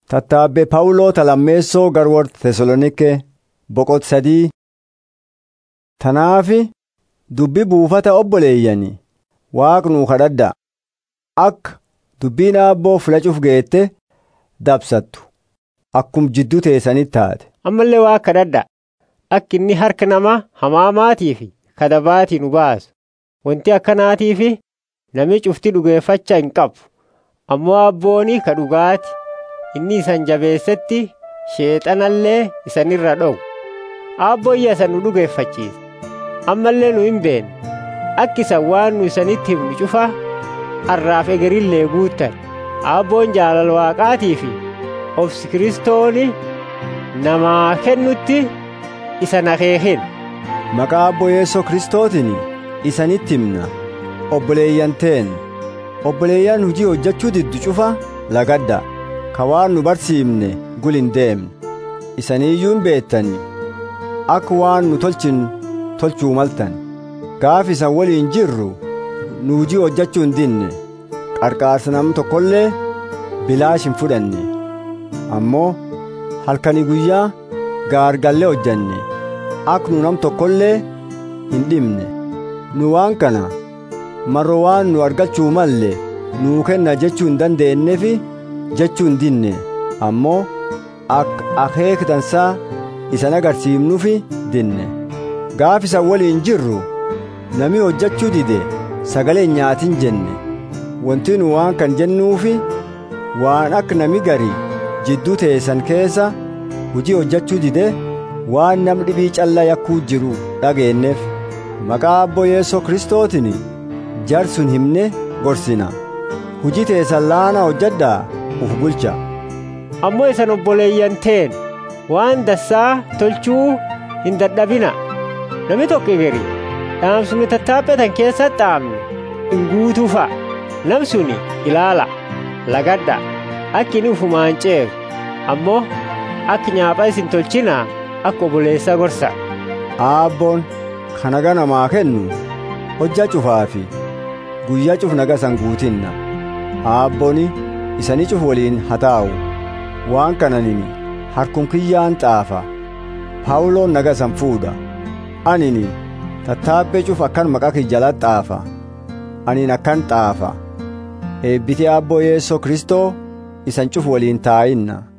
Tattaabbe Pawuloo talammeessoo garwoorta Tesalonike boqot sadii. Tanaafi dubbi buufata obboleeyyanii waaqnuu kadhadhaa akka dubbiin aabboo filachuuf geette dabsattu akkum jidduu teessanitti taate. ammallee waa kadhadhaa akka inni harka nama hamaamaatii fi kadabaatii nu baasu wanti akkanaatii fi nami cufti dhugeeffachaa hin qabu ammoo abbooni ka dhugaati inni isan jabeessetti sheexanallee isanirra dhowu aabboyya isan nu dhugeeffachiisa ammallee nu hin beenne akka isan waan nu isanitti himnu cufa har'aaf egerillee guuttan aabboon jaalala waaqaatii fi obsi kiristooni namaa kennutti isan akeekin Maqaa Abboo Yeesoo Kiristootiin isanitti himna obboleeyyan teen obboleeyyan hujii hojjechuu diddu cufa lagadda ka waan nu barsiifne gul hin deemne isaniiyyuu hin beettani akka waan nu tolchin tolchuu maltan gaaf isan waliin jirru nu hujii hojjechuu hin dinne qarqaarsa nam tokkollee bilaash hin fudhanne ammoo halkanii guyyaa gaargallee hojjanne akka nu nam tokkollee hin dhimne nu waan kana marro waan nu argachuu malle nuu kenna jechuu hin dandeenyeefi jechuu hin dinne ammoo akka akeek dansaa isan agarsiifnuufi dinne gaaf isan waliin jirru nami hojjechuu dide sagalee nyaatin jenne wanti nu waan kan jennuufi waan akka nami gari jidduu teessan keessa hujii hojjechuu dide waan nam dhibii callaa yakkuu jiru dhageenneef maqaa abboo yeesoo kristootiin jarsun himne gorsina hujii teessan laana hojjedhaa uf bulcha ammoo isan obboleeyyan teen waan dassaa tolchuu hin dadhabina nami tokko egeri dhaamsumi tattaaphetan keessa dhaamne hin guutuu fa'a nam suni ilaala lagadha akki inni ufumaan ceeru ammoo akki nyaaphaa isin tolchinaa akka obboleessa gorsa aabboon kan nagaa namaa kennu hojja cufaa fi guyyaa cuf naga san guutinna aabbooni isanii cuf waliin hataa'u waan kananini harkum kiyyaan xaafa paawuloon naga san fuudha anini tattaabbee cuf akkan maqaa kiyya xaafa anin akkan xaafa eebbiti aabboo yeessoo kristoo isan cuf waliin taa'inna